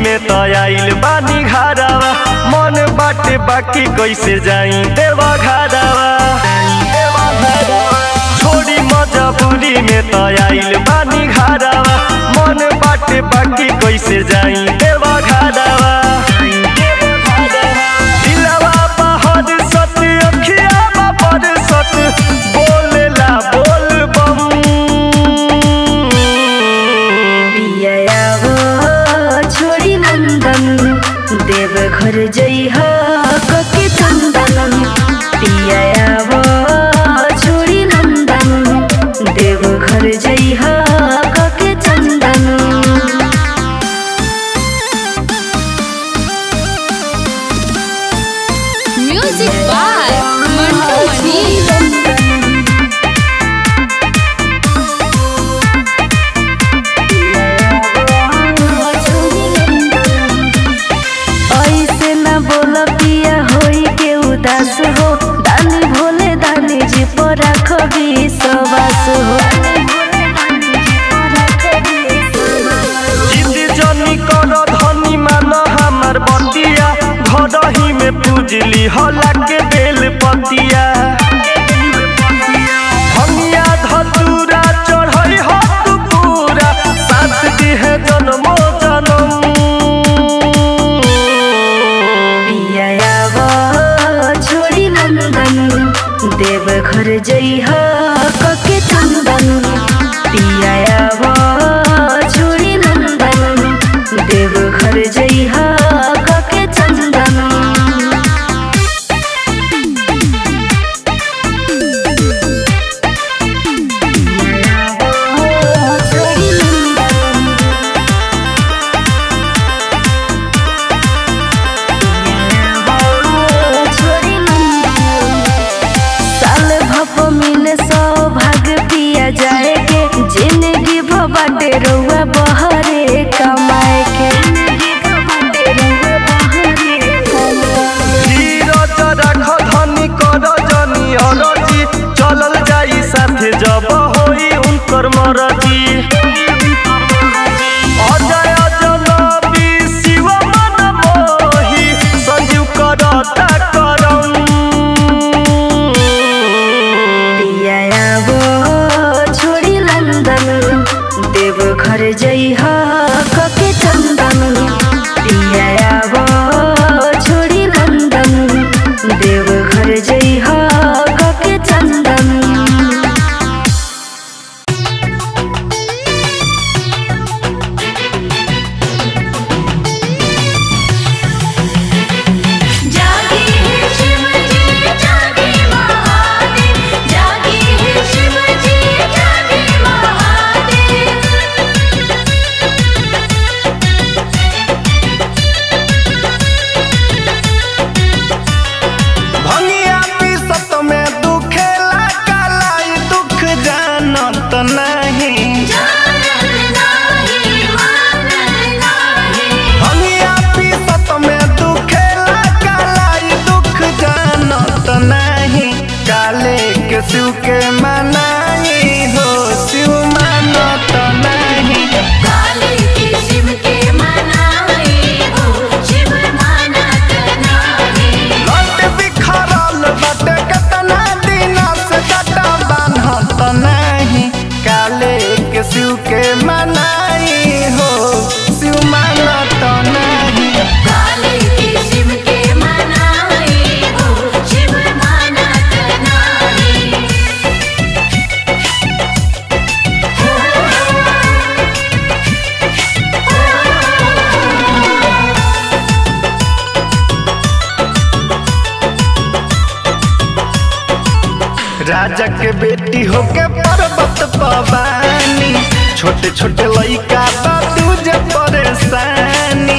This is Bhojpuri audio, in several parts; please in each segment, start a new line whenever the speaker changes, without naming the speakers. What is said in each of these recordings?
में तो आइल बानी घरवा मन बाटे बाकी कैसे जाई देवा घरवा छोड़ी मजबूरी में तो आइल बानी घरवा मन बाटे बाकी कैसे जाई देवा घरवा दिलवा बहर सत अखिया बहर सत बोलेला बोल बम
पियाव छोड़ी नंदन देव घर जइह कके चंदन पियाव छोड़ी नंदन देव घर जइह कके चंदन
म्यूजिक बाय मंटू मनी
ऐसे न बोल पिया होई के उदास हो दानी भोले दानी जी पर राख विश्वास हो
जिद जनी कर धनी मान हमार बतिया घर ही में पूजली हला के बेल पतिया हमिया धतूरा चढ़ई हो तू पूरा साथ दिहे जन्मो जन्म
पियाव छोड़ी नंदन देव घर जइह कके चंदन पियाव छोड़ी नंदन देव घर जइह कके चंदन साल भप मिले सौभाग्य पिया जाए के जिंदगी बाटे रउआ बहरे कमाए के
धीरज राख धनी कर जनी अरजी चलल जाई साथे जब होई उनकर मरजी अजय जनबी शिव मन मोही संजीव करता करम
पियाव छोड़ी लंदन देव घर जइह कके चंदन पियाव छोड़ी लंदन देव घर जइह कके चंदन
जागे है शिव जी जागे महादेव जागे है शिव जी जागे महादेव
भंगिया पीसत में दुखेला कालाई दुख जानत नहीं
जानत नाही मानत नाही
भंगिया पीसत में दुखेला कालाई दुख जानत नहीं काले के शिव के मनाई हो शिव मानत नहीं
काली की शिव के मनाई हो शिव मानत नाही
लट बिखरल बटे कतना दिना से डटा बान्हत नहीं काले के शिव के मनाई हो शिव मानत नहीं
काली की शिव के मनाई हो शिव मानत नाही
राजा के बेटी होके पर्वत पवानी छोटे छोटे लइका बा तुझे परेशानी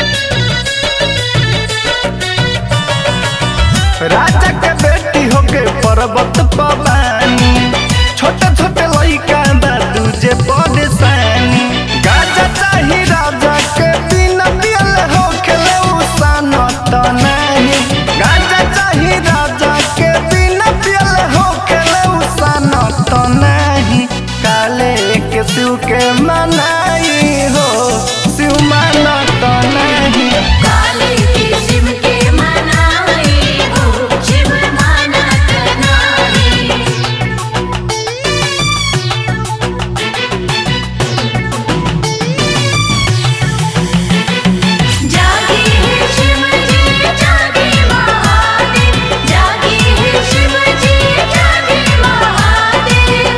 राजा के बेटी होके पर्वत पवानी छोटे छोटे लइका बा तुझे परेशानी गाजा चाही राजा के बिना पियल होखेले उसान त नहीं गाजा चाही राजा के बिना पियल होखेले उसान त नहीं काले के शिव के मनाई हो शिव शिव माना तो नहीं
काली किस्म के मनाई हो शिव मानत नाही जागी है शिव जी जागे महादेव जागी है शिव जी जागे महादेव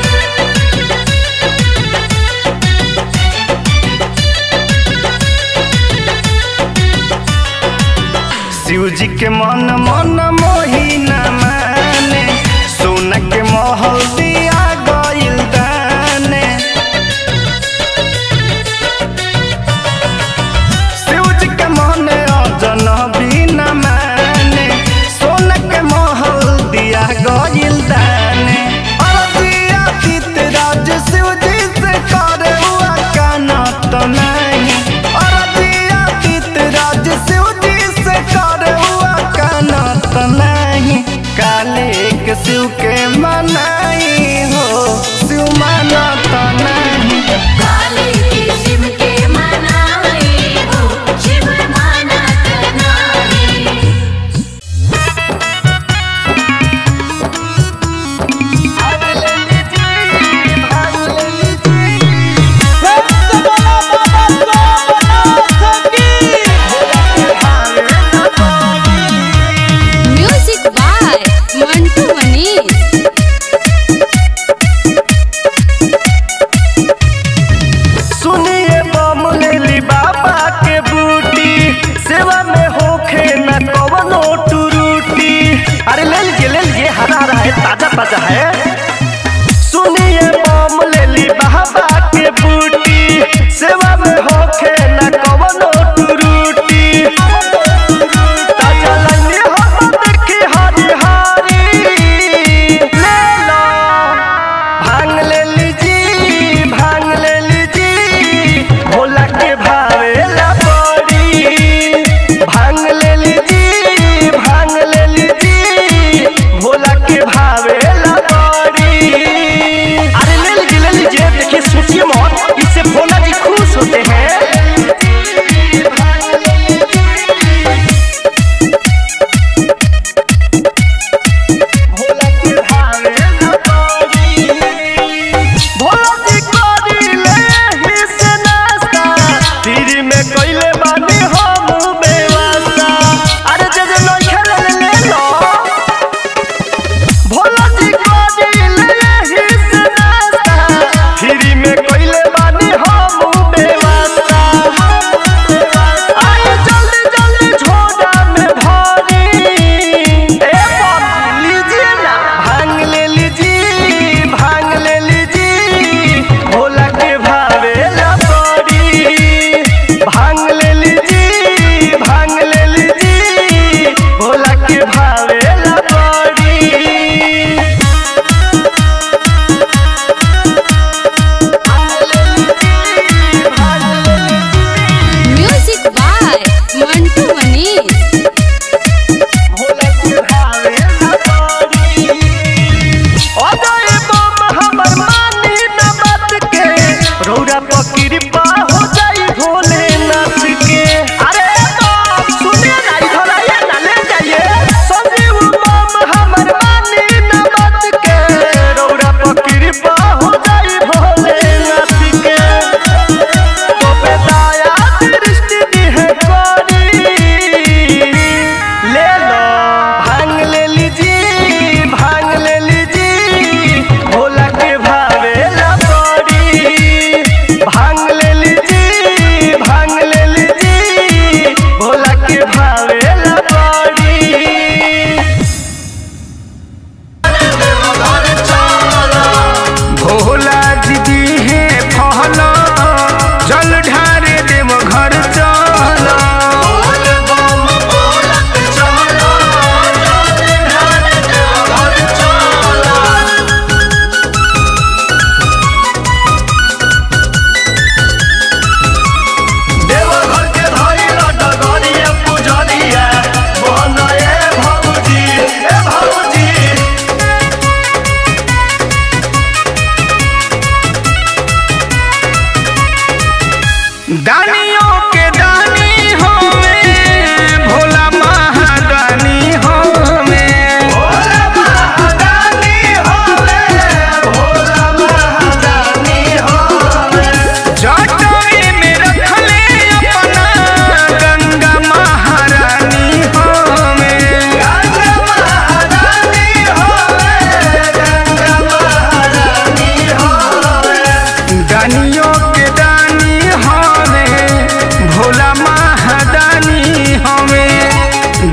शिव जी के मन मन मोही न माने सोना के महल दिया गइल दाने शिव जी के मन अजन भी न माने सोना के महल दिया गइल दाने अरदिया चितराज शिव जी से करे हुआ काना तो नहीं अरदिया चितराज शिव जी से करे हुआ काना तो नहीं काले के शिव के मनाई हो शिव माना तो नहीं
काली किस्म के मनाई हो शिव मानत नाही
म्यूजिक बाय मंटू मनीष
सुनिए बम लेली बाबा के बूटी सेवा में होखे न कवनो टूरूटी अरे ले लीजिए ले लीजिए हरा हरा है ताजा ताजा है सुनिए बम लेली बाबा के बूटी सेवा में होखे न कवनो टूरूटी ताजा लाइने हो देखी हरी हरी ले लो भांग ले लीजी भांग ले लीजी भोला के भावेला बड़ी भांग ले लीजी भांग ले लीजी भोला के भावेला बड़ी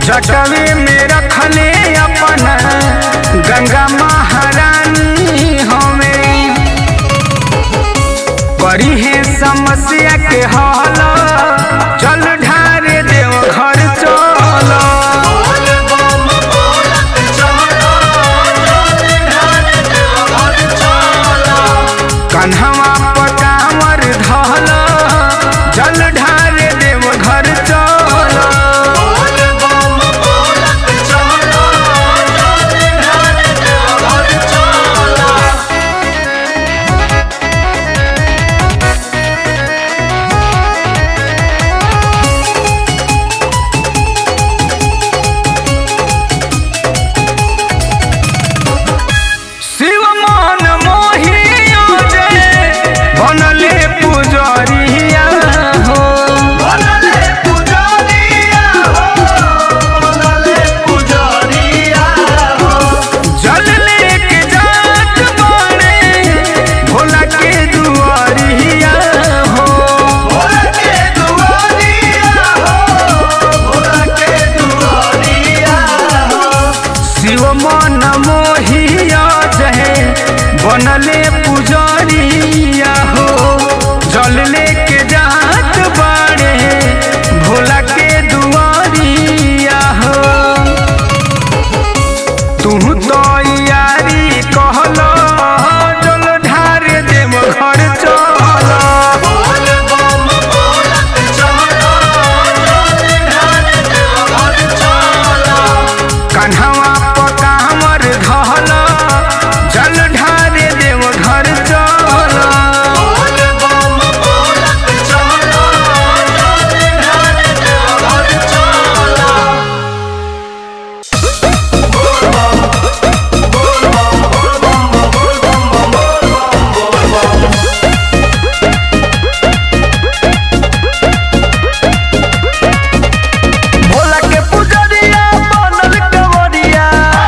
जटवे में रखले अपना गंगा महारानी हमें करी है समस्या के हल चल ढारे देव घर चल कन्हवा पटावर धल जल ढारे देव घर चल शिव मन मोहिया जय बनले पुजरिया हो
बनले पुजारिया हो बनले पुजारिया हो
जल लेके जात बाड़े भोला के दुआरिया हो
भोला के दुआरिया हो भोला के दुआरिया हो
शिव मन मोहिया जय बनले पुजरिया हो जल लेके जात बाड़े भोला के दुआरिया हो तू तो यारी कहल जल ढार देव घर चल
बोल बम बोलत चलो ढाल देव घर चलो
कन्हवा पकामर धल जल ढारे देव घर चल
बोल बम बोलत चलो ढाल देव घर चलो बोल बम बोल बम बोल बम बोल बम बोल बम बोल बम
भोला के पुजरिया बनल कंवरिया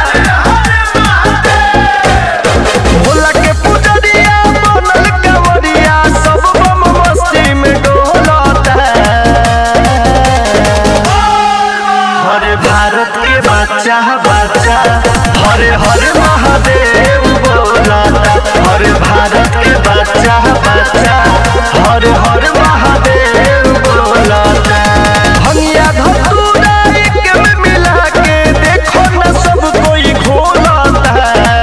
भोला के पुजरिया बनल कंवरिया सब बम मस्ती में डोलता
हरे भारत के बच्चा बच्चा हरे हरे महादेव बोलाता हरे भारत के बच्चा बच्चा हरे हरे महादेव बोलाता
हनिया धतूरा एक में मिला के देखो न सब कोई घोलता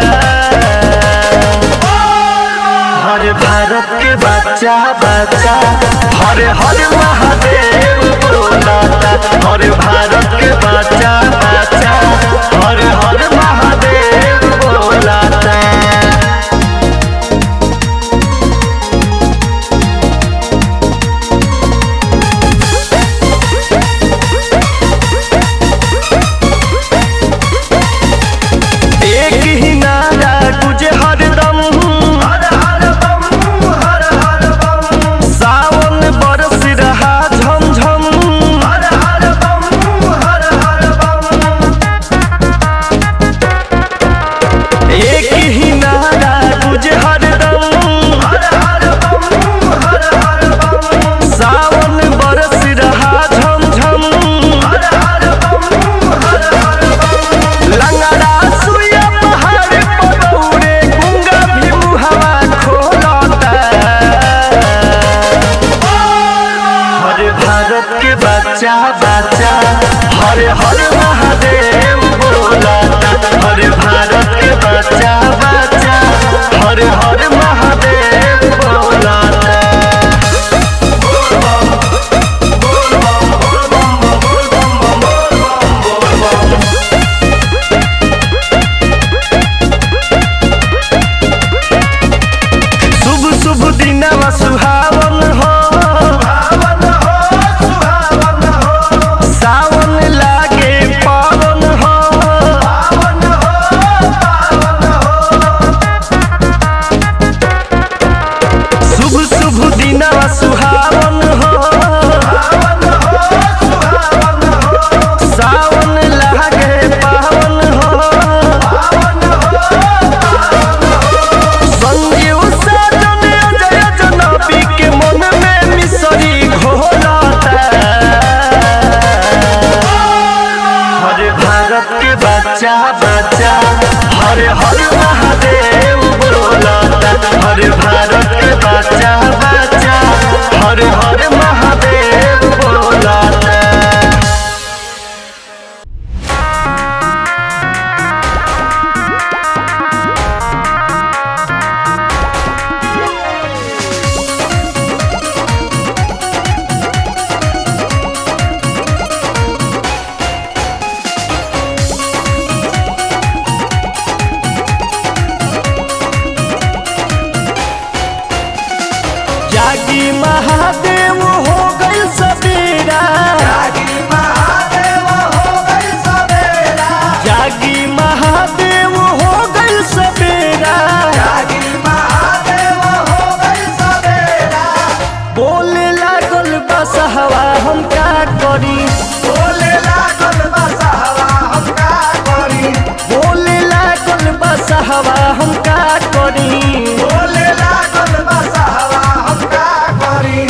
हरे भारत के बच्चा बच्चा हरे हरे महादेव बोलाता हरे भारत के बच्चा बच्चा हरे हरे महादेव बोलाता
एक ही नारा गुजे हरदम
हर हर बम हर हर बम
सावन बरस रहा झमझम
हर हर बम हर हर बम
एक ही नारा गुजे हरदम
हर हर बम हर हर बम
सावन बरस रहा झमझम
हर हर बम हर हर बम
लंगड़ा सुया पहाड़ पर दौड़े गुंगा भी मुहवा खोलता
हरे भारत के बच्चा बच्चा हरे हरे महादेव बोलाता हरे भारत के बच्चा बच्चा हरे हरे महादेव बोलाता बोल बम बोल बम बोल बम बोल बम बोल बम बोल बम
शुभ शुभ दिनवा सुहावन हो
पावन हो सुहावन हो
सावन लागे पावन हो
पावन हो पावन हो
शुभ शुभ दिनवा सुहावन हो
पावन हो सुहावन हो
सावन लागे पावन हो
पावन हो
संजीव साजन अजय जनबी के मन में मिसरी घोलता जागी महादेव हो गई सवेरा
जागी महादेव हो गई सवेरा
जागी महादेव हो गई सवेरा
जागी महादेव हो गई सवेरा
बोले लागल बसहवा हम का करी
बोले लागल बसहवा हम का करी
बोले लागल बसहवा हम का करी
बोले लागल बसहवा हम का करी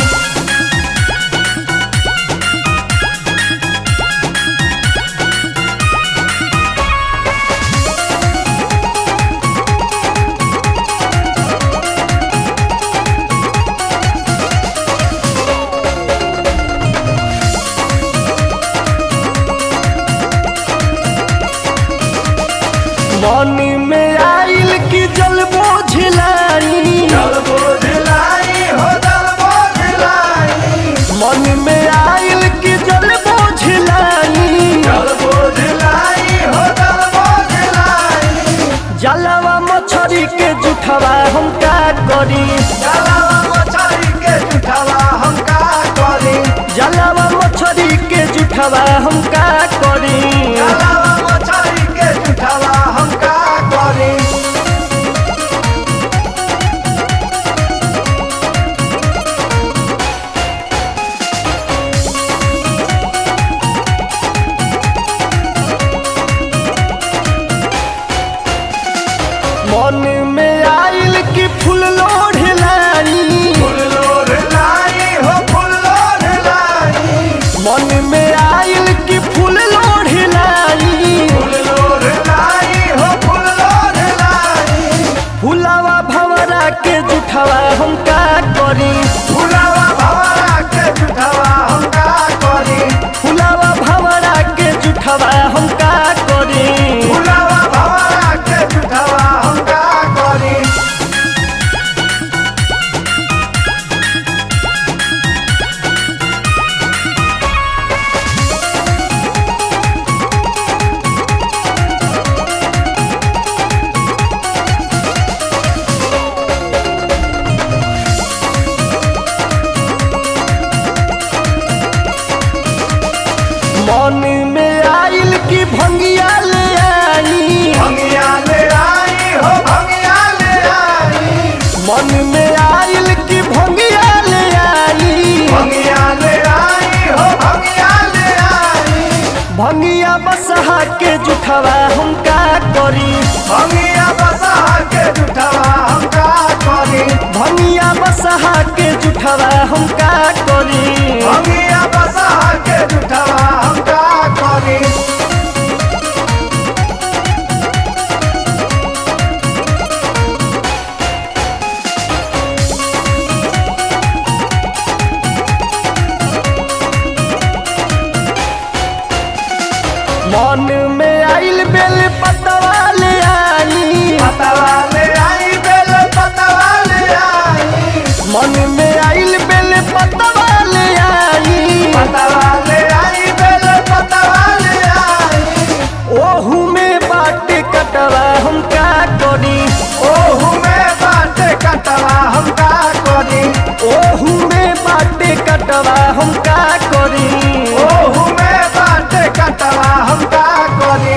मन में आइल की जल बोझलाई
जल बोझलाई हो जल बोझलाई
मन में आइल की जल बोझलाई
जल बोझलाई हो जल बोझलाई
जलवा मछरी के जुठवा हम का करी
जलावा मछली के जुठवा हम का करी
जलवा मछरी के जुठवा हम का करी
जलावा मछली के जुठवा हम का करी
मन में आइल की फूल लोढ़लाई
फूल लोढ़ लाई हो फूल लोढ़ लाई
मन में आइल की फूल लोढ़लाई
फूल लोढ़ लाई हो फूल लोढ़ लाई
फुलावा भवरा के जुठवा हम का करी
फुलावा भवरा के जुठवा हम का करी
फुलावा भवरा के जुठवा हम का करी
फुलावा भवरा के जुठवा हम का करी
मन में आइल की भंगिया ले आई
भंगिया ले आई हो भंगिया ले आई
मन में आइल की भंगिया ले आई
भंगिया ले आई हो भंगिया ले आई
भंगिया बसहा के जुठवा हम का करी
भंगिया बसा के जुठवा हम का करी
भंगिया बसहा के जुठवा हम का करी
भंगिया बसा के जुठवा हम का करी
मन में आइल बेल पतवा ले आई
पतवा ले आई बेल पतवा ले आई
मन में आइल बेल पतवा ले आई
पतवा ले आई बेल पतवा ले आई
ओहू में बाटे कटवा हम का करी
ओहू में बाटे कटवा हम का करी
ओहू में बाटे कटवा हम का करी
ओहू में बाटे कटवा हम का करी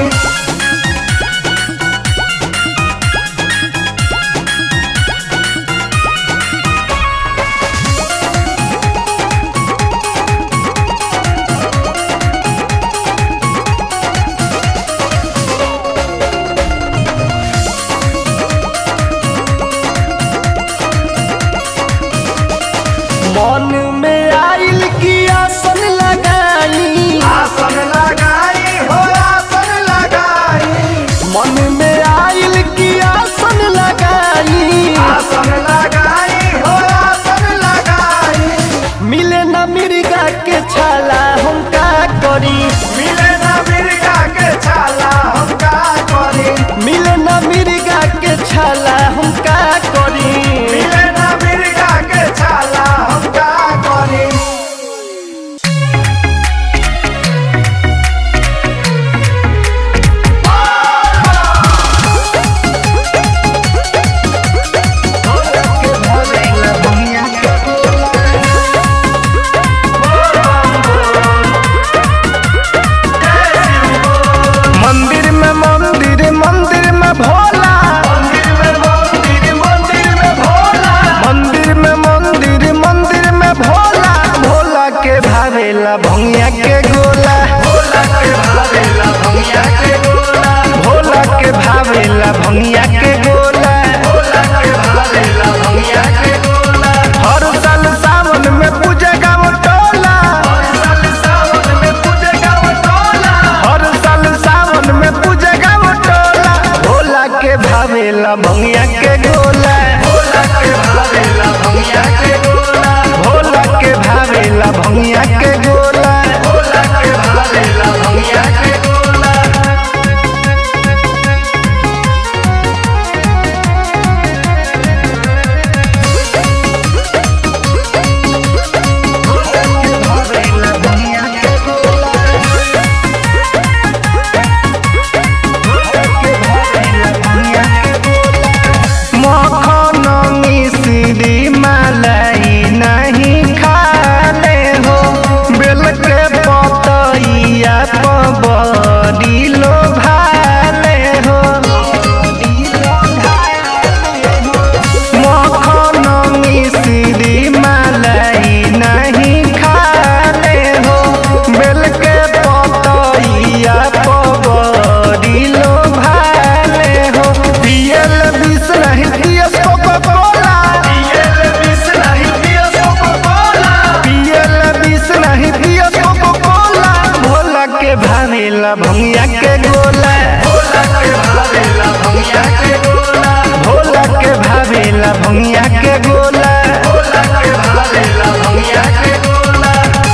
भावेला भंगिया के गोला भोला के भावेला भंगिया के गोला भोला के भावेला भंगिया के गोला भोला के भावेला भंगिया के गोला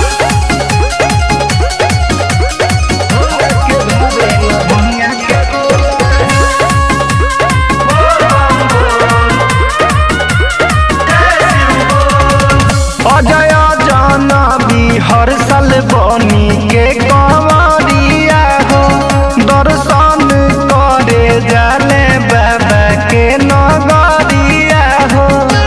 भोला के भावेला भंगिया के गोला अजय जानबी हर साल बनी के कंवरिया हो दर्शन करे जाले बाबा के नगरिया हो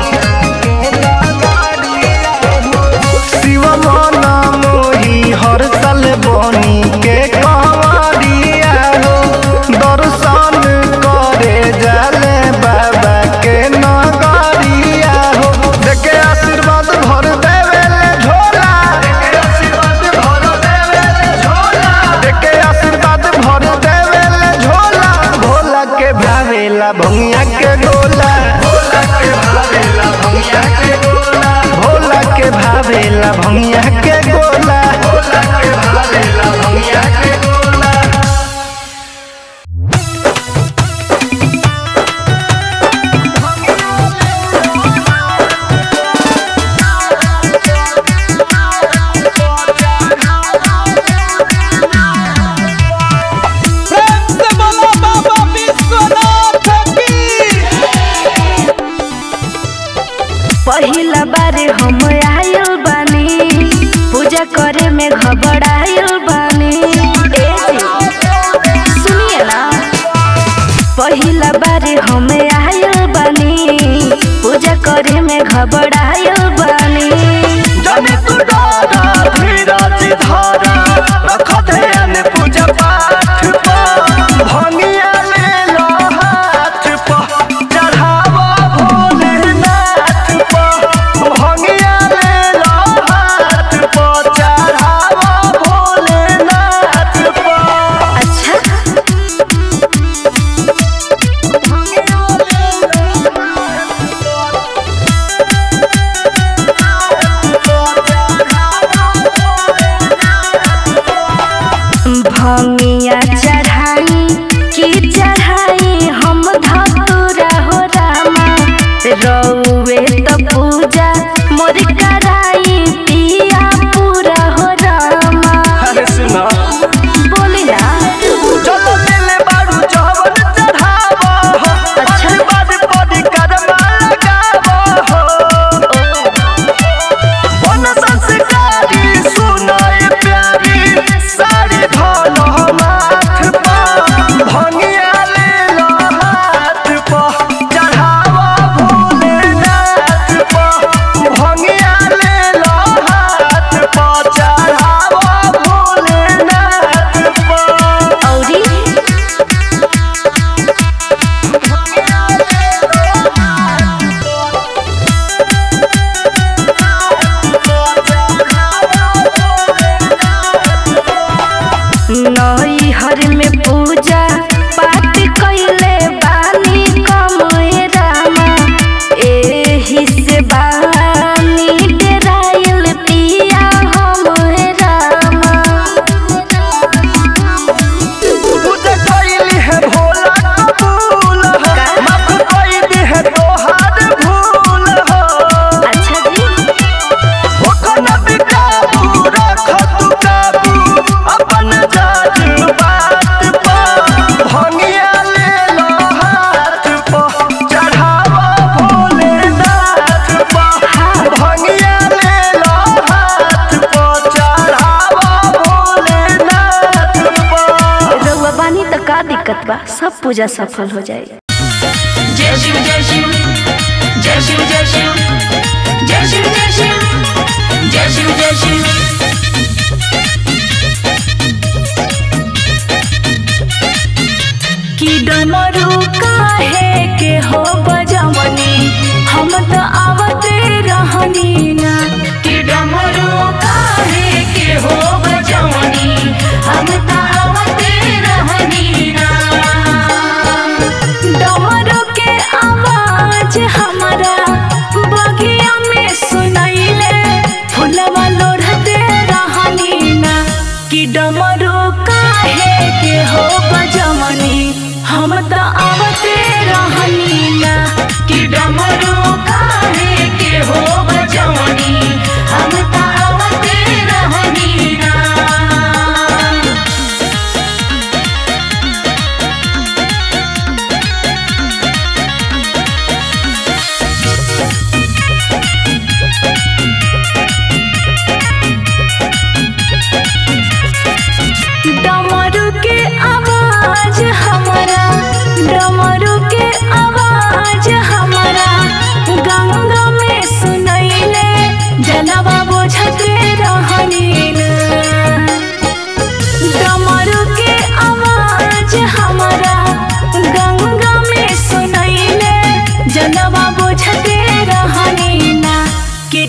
शिव मन मोही हर साल बनी के कंवरिया हो दर्शन करे जाले बाबा के नगरिया हो देखे आशीर्वाद भर देवेले झोला देखे आशीर्वाद भर देवेले झोला देखे आशीर्वाद भर देवेले झोला भोला के भावेला भंगिया के गोला भोला के भावेला भंगिया के गोला भोला के भावेला भंगिया के गोला भोला के भावेला भंगिया के गोला
प्रेम से बोलो बाबा विश्वनाथ की
पहिला बार हम आयल बानी पूजा करे में घबरायल बानी ए जी, सुनिए ना पहिला बार हम आयल बानी पूजा करे में घबरायल बानी
जाने तू डरा धीरज धारा रख ध्यान पूजा पाठ पर भंगिया ले लो हाथ पर चढ़ावा भोलेनाथ पर भंगिया ले लो हाथ पर चढ़ावा भोलेनाथ पर
अच्छा भंगिया चढ़ाई की चढ़ाई हम धतुरा हो रामा रउए तो पूजा मोर कराई पिया पूरा हो रामा
अरे सुना
बोली ना
चलो ले बारू जवन चढ़ावा हो
अच्छा।
बाद पदी कदमा लगावा हो वन संस्कारी सुनाए प्यारी साड़ी धोलो माथ पर भंगिया ले लो हाथ पर चढ़ावा भोलेनाथ पर भंगिया ले लो हाथ पर चढ़ावा भोलेनाथ पर
औरी नई हर में पूजा पाठ कैले बानी कमए रामा एही से बानी डेराइल पिया हम रामा
पूजा कैली है भोला कबूल हो माफ कैली है तोहार भूल हो
अच्छा जी
ओखन बिकाबू रख तू काबू अपन जाज बात पर भंगिया ले लो हाथ पर चढ़ावा भोलेनाथ पर भंगिया ले लो हाथ पर चढ़ावा भोलेनाथ पर
रउआ बानी त का दिक्कत बा सब पूजा सफल हो जाए
जय शिव जय शिव जय शिव जय शिव जय शिव जय शिव जय शिव जय शिव
कि डमरू काहे के हो बजमनी हम त आवते रहनी ना
कि डमरू काहे के हो बजवनी हम तावते रहनी ना
डमरू के आवाज हमारा बगिया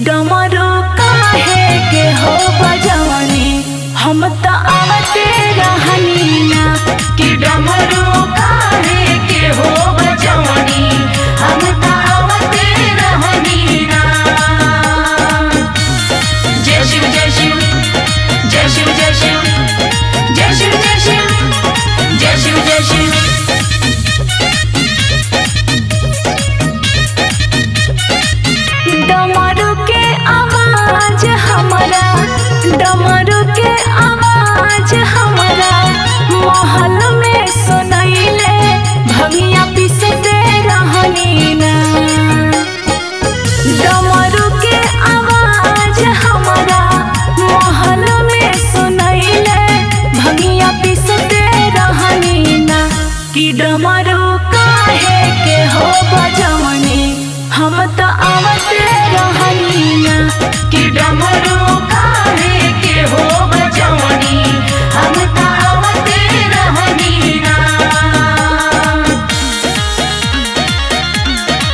डमरू काहे के हो बजवनी हम त आवते रहनी ना
कि डमरू काहे के हो बजवनी हम तावते रहनी ना जय शिव जय शिव जय शिव जय शिव जय शिव जय शिव जय शिव जय शिव
डमरू के आवाज हमारा डमरू के आवाज हमारा महल में सुनैले भंगिया पिसते रहनी ना डमरू के आवाज हमारा महल में सुनैले भंगिया पिसते रहनी ना कि डमरू काहे के हो बजवनी हम त आवते रहनी ना
कि डमरू काहे के हो बजवनी हम तावते रहनी ना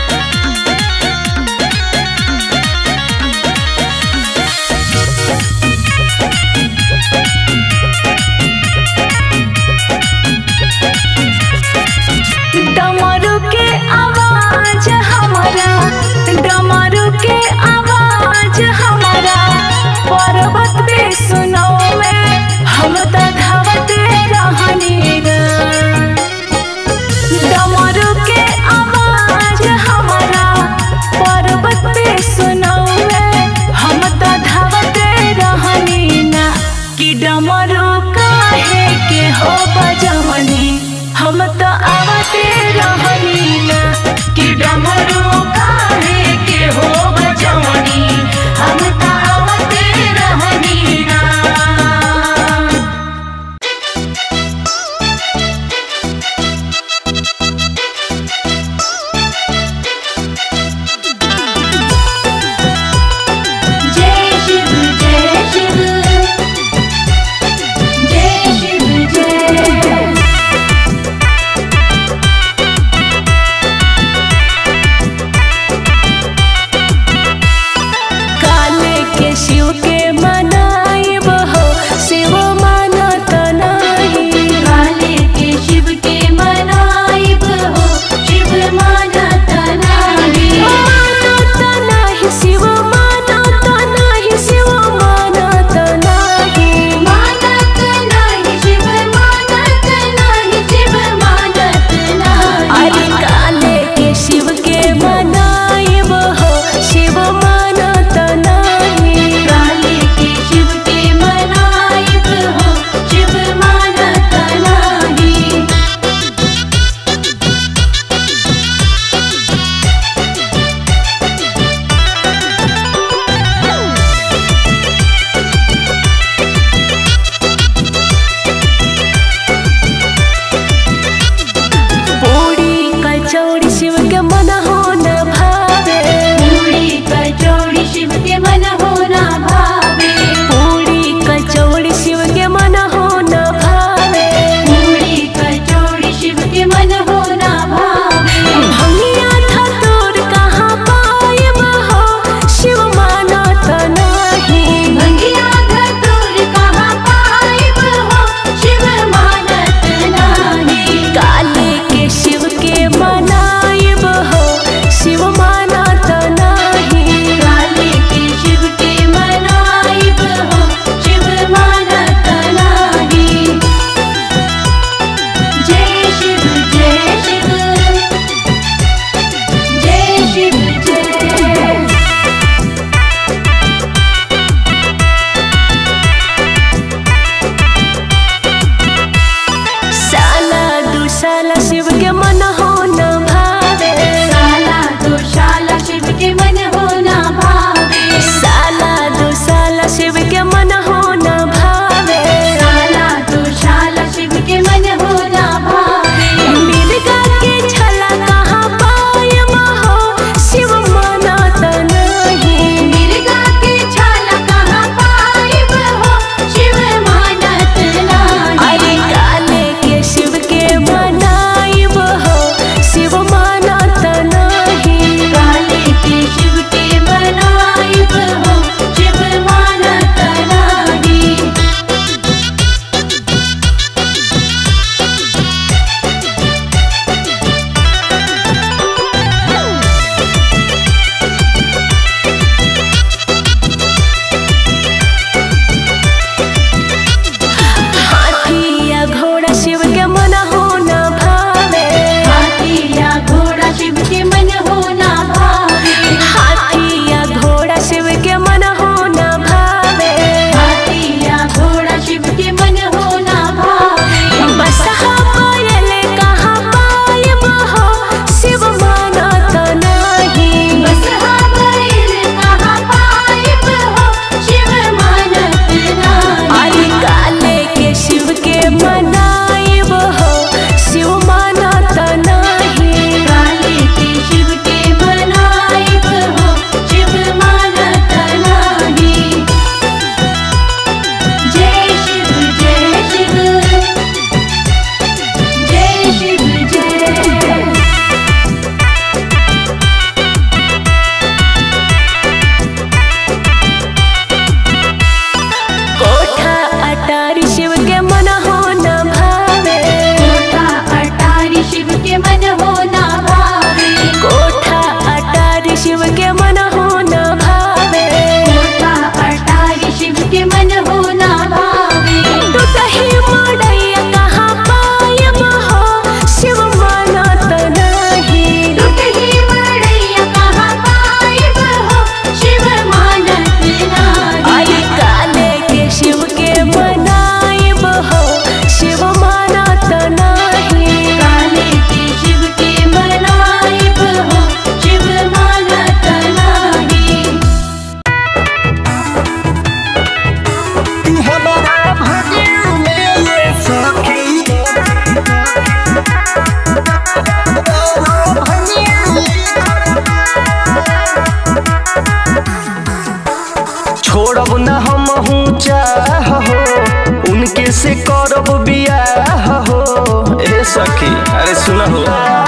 छोड़ब न हम चाह हो उनके से करब बियाह हो ए सखी अरे सुन हो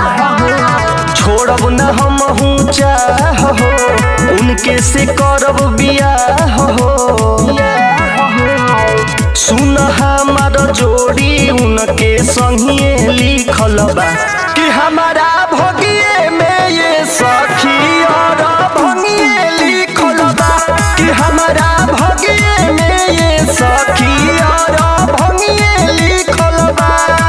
छोड़ब न हम चाह हो उनके से करब बियाह हो सुन हमार जोड़ी उनके संगे लिखल बा कि हमारा भगिए में ये सखी और भंगिए लिखल बा कि हमारा भगिए में ये सखी और भंगिए लिखल बा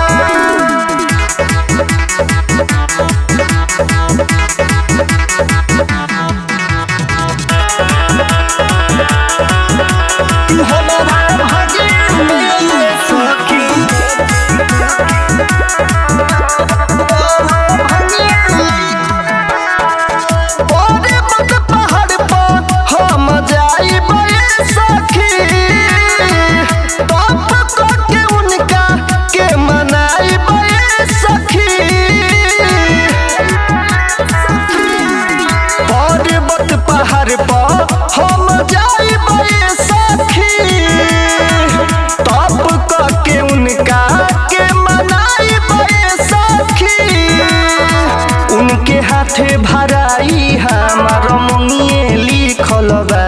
हमारा भगिए में ये सखी ओरे मत पहाड़ पर हम जाइब ये सखी बाप को के उनका के मनाइब ये सखी पर्वत पहाड़ पर हम जाइब ये सखी तब क के उनका के मनाइब ये सखी उनके हाथे भराई हमार मंगिए लिखल बा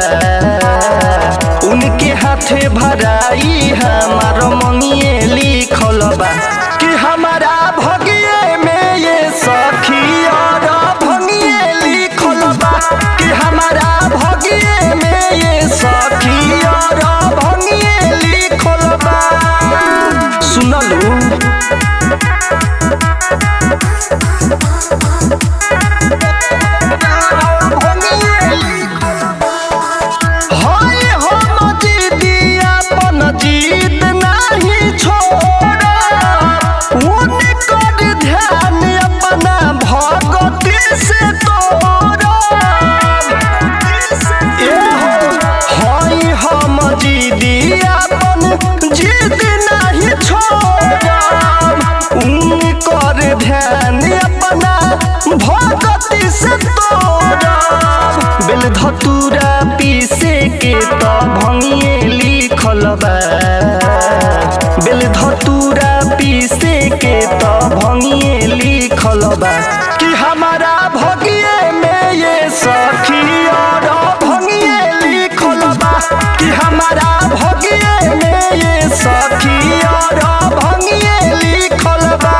उनके हाथे भराई हमार मंगिए लिखल बा कि हमारा भगिए में ये सखी और भंगिए लिखल बा कि हमारा भगिए में ये सखी और भंगिए लिखल बा सुनलू हाय हम दीदी अपन जीत नहीं छोड़ा उनकर ध्यान अपना भगती से तोड़ा ए हो, हाय हम दीदी अपन जीत नहीं छोड़ा उनकर ध्यान अपना भगती से तोड़ा बेल धतूरा पीसे के त भंगिए लिखल बा बेल धतूरा पीसे के त भंगिए लिखल बा कि हमारा भगिए में ये सखी और भंगिए लिखल बा कि हमारा भगिए में ये सखी और भंगिए लिखल बा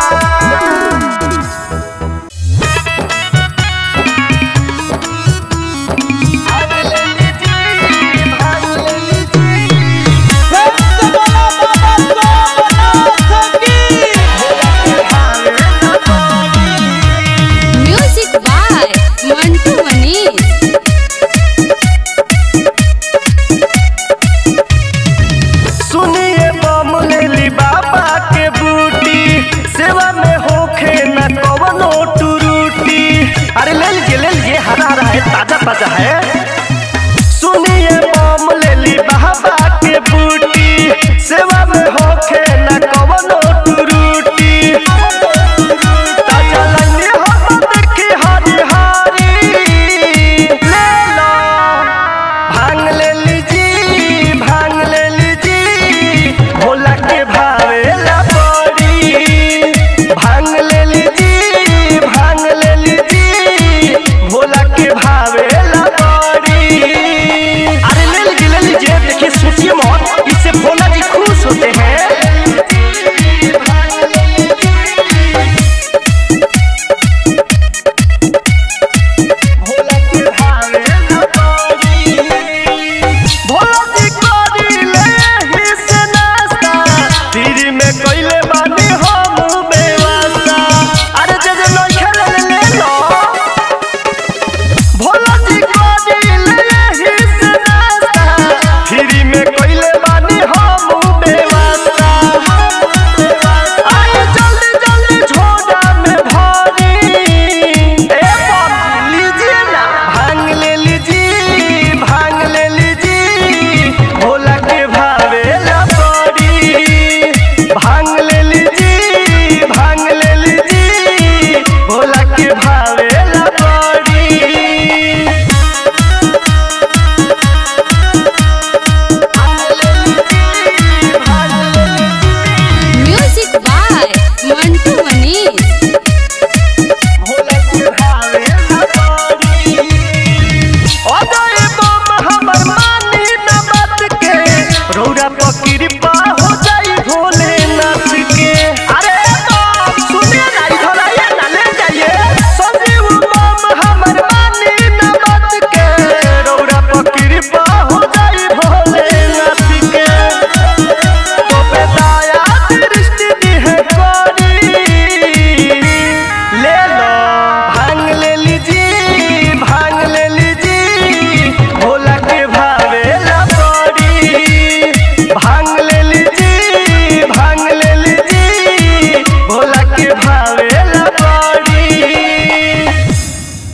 म्यूजिक बाय मंटू मनीष
सुनिए बम लेली बाबा के बूटी सेवा में होखे न कवनो टूरूटी अरे ले लीजिए ले लीजिए हरा हरा है ताजा ताजा है सुनिए बम लेली बाबा के बूटी